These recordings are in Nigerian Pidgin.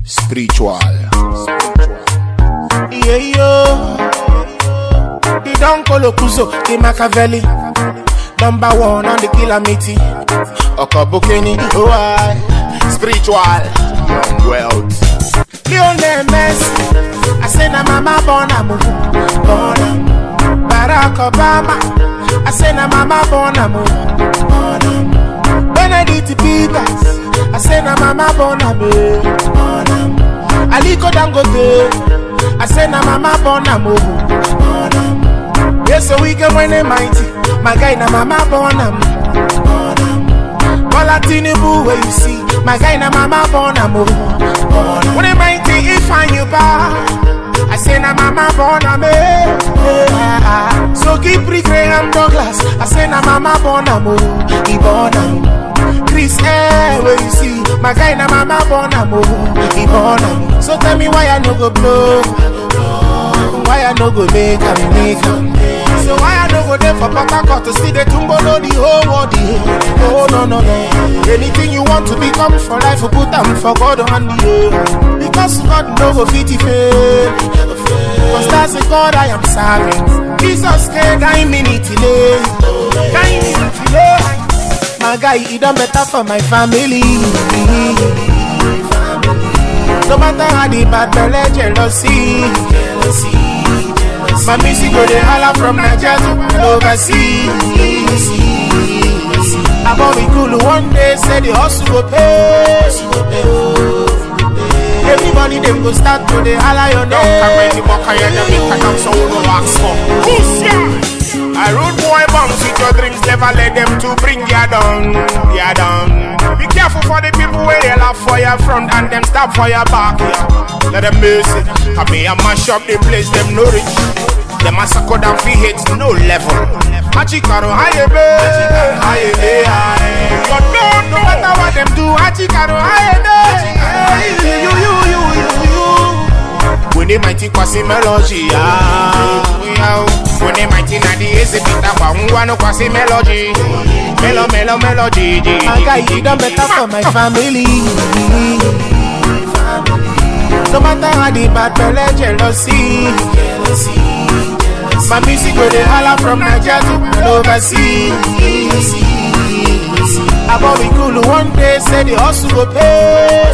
spiritual. Yeah, yo. The Don Colocuso, the Machiavelli. Number one on the kilometer. Okobukeni, oh I. Spiritual. Young wealth. Lionel Messi. I say na mama born a move. Born a Barack Obama. I say na mama born a move. Born a Benedict Peters. I say na mama born a move. Born a Aliko Dangote. I say na mama born a move. Born a Yes, so we can win it mighty. My guy na mama born a move. Born a Bola Tinubu where you see My guy na mama born a mo When it mighty if I you bar I say na mama born a me yeah. So keep Graham Douglas I say na mama born a mo He born a mo Chris Air where you see My guy na mama born a mo He born a mo So tell me why I no go blow Why I no go make am make am So why I no go there for Port Harcourt to see the tumbo no the whole world yeah. Oh no no no Anything you want to become for life you put am for God hand yeah. Because God no go fit it fail Cause that's the God I am serving Jesus can guide me need delay Guide me need delay My guy he done better for my family No matter how the bad belly jealousy My music go dey holla from Naija to overseas. About we cool one day, say the hustle go pay. Everybody them go start to dey holla your Don't come name. any more kaya than me cut up so no wax for. I road boy bounce with your dreams, never let them to bring ya down, ya down. Be careful for the people where they laugh for your front and them stop for your back, yeah. Let them miss it. Come here, mash up the place, them no reach. Them massacre down fi hits no level. Hachikaro, haye be, haye be, haye. You don't know matter what them do. Hachikaro, haye be, you, you, you, you, you, you. When they mighty kwasi melody, ah, yeah. When they mighty na the easy pita kwa ungwa no kwasi melody, melo melo melody. My guy he done better for my family. No matter how the bad belly jealousy. My music go dey holla from Naija to overseas. About we cool one day, say the hustle go pay.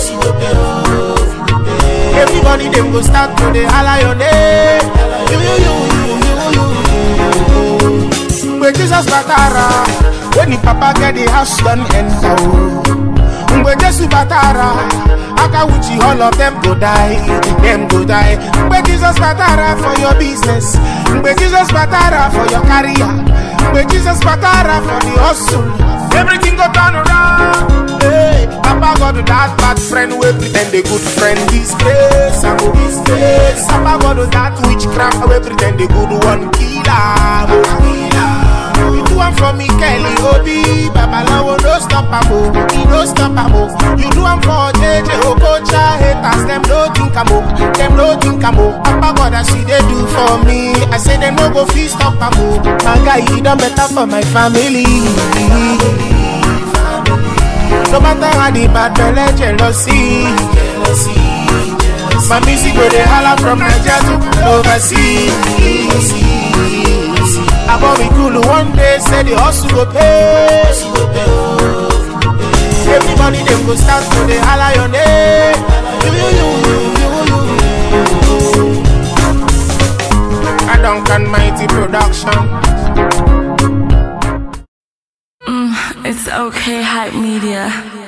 Everybody them go start to dey holla your name. You, you, you, you, you, you. Mgbe Jesus batara, when the papa get the house done enter o. Mgbe Jesu batara, aka wuchi all of them go die, them go die. Mgbe Jesus batara for your business, Mgbe Jesus batara for your career, Mgbe Jesus batara for the hustle, everything go turn around. Hey, Papa God that bad friend wey pretend a good friend disgrace, I go disgrace. Papa God that witchcraft wey pretend a good one kill am, oh, kill am. You do am for me, Kelly Obi, Babalawo no stop am o, he no stop am o. You do am for JJ Okocha, haters them no think am o, them no think am o. Papa God as he dey do for me, I say them no go fit stop am o. My guy he done better for my family. No matter how the bad belly jealousy. My music go dey holla from Naija to overseas. About we cool one day, say the hustle go pay. Everybody them go start to dey holla your name. You, you, you, you, you, you. I don't can mighty production. It's okay, hype media.